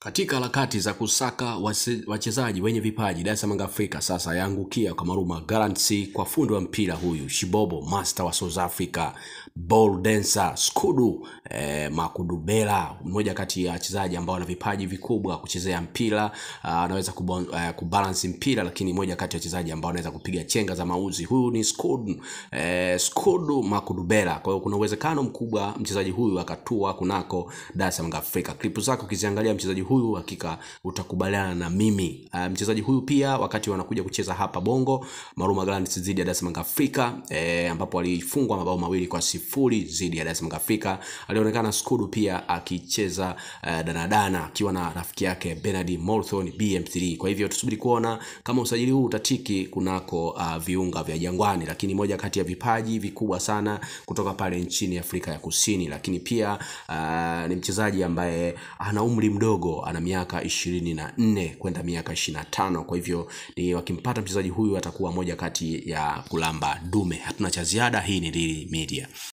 Katika harakati za kusaka wase- wachezaji wenye vipaji Dar es Salaam Afrika sasa yaangukia kwa Maruma Gallants kwa fundi wa mpira huyu Shibobo master wa South Africa ball dancer Skudu eh, Makudubela mmoja kati ya wachezaji ambao wana vipaji vikubwa kuchezea mpira ah, anaweza kubon, eh, kubalance mpira lakini moja kati ya wachezaji ambao anaweza kupiga chenga za mauzi huyu ni Skudu eh, Skudu Makudubela kwa hiyo kuna uwezekano mkubwa mchezaji huyu akatua kunako Dar es Salaam Afrika klipu zake ukiziangalia mchezaji huyu hakika utakubaliana na mimi uh, mchezaji huyu pia wakati wanakuja kucheza hapa Bongo Maruma Gallants dhidi ya Dar es Salaam Afrika eh, ambapo alifungwa mabao mawili kwa sifuri dhidi ya Dar es Salaam Afrika alionekana Skudu pia akicheza uh, danadana akiwa na rafiki yake Bernard Morthon BM3 kwa hivyo tusubiri kuona kama usajili huu utatiki kunako uh, viunga vya Jangwani lakini moja kati ya vipaji vikubwa sana kutoka pale nchini Afrika ya Kusini lakini pia uh, ni mchezaji ambaye ana umri mdogo ana miaka ishirini na nne kwenda miaka ishirini na tano kwa hivyo ni wakimpata mchezaji huyu atakuwa moja kati ya kulamba dume hatuna cha ziada hii ni Lili Media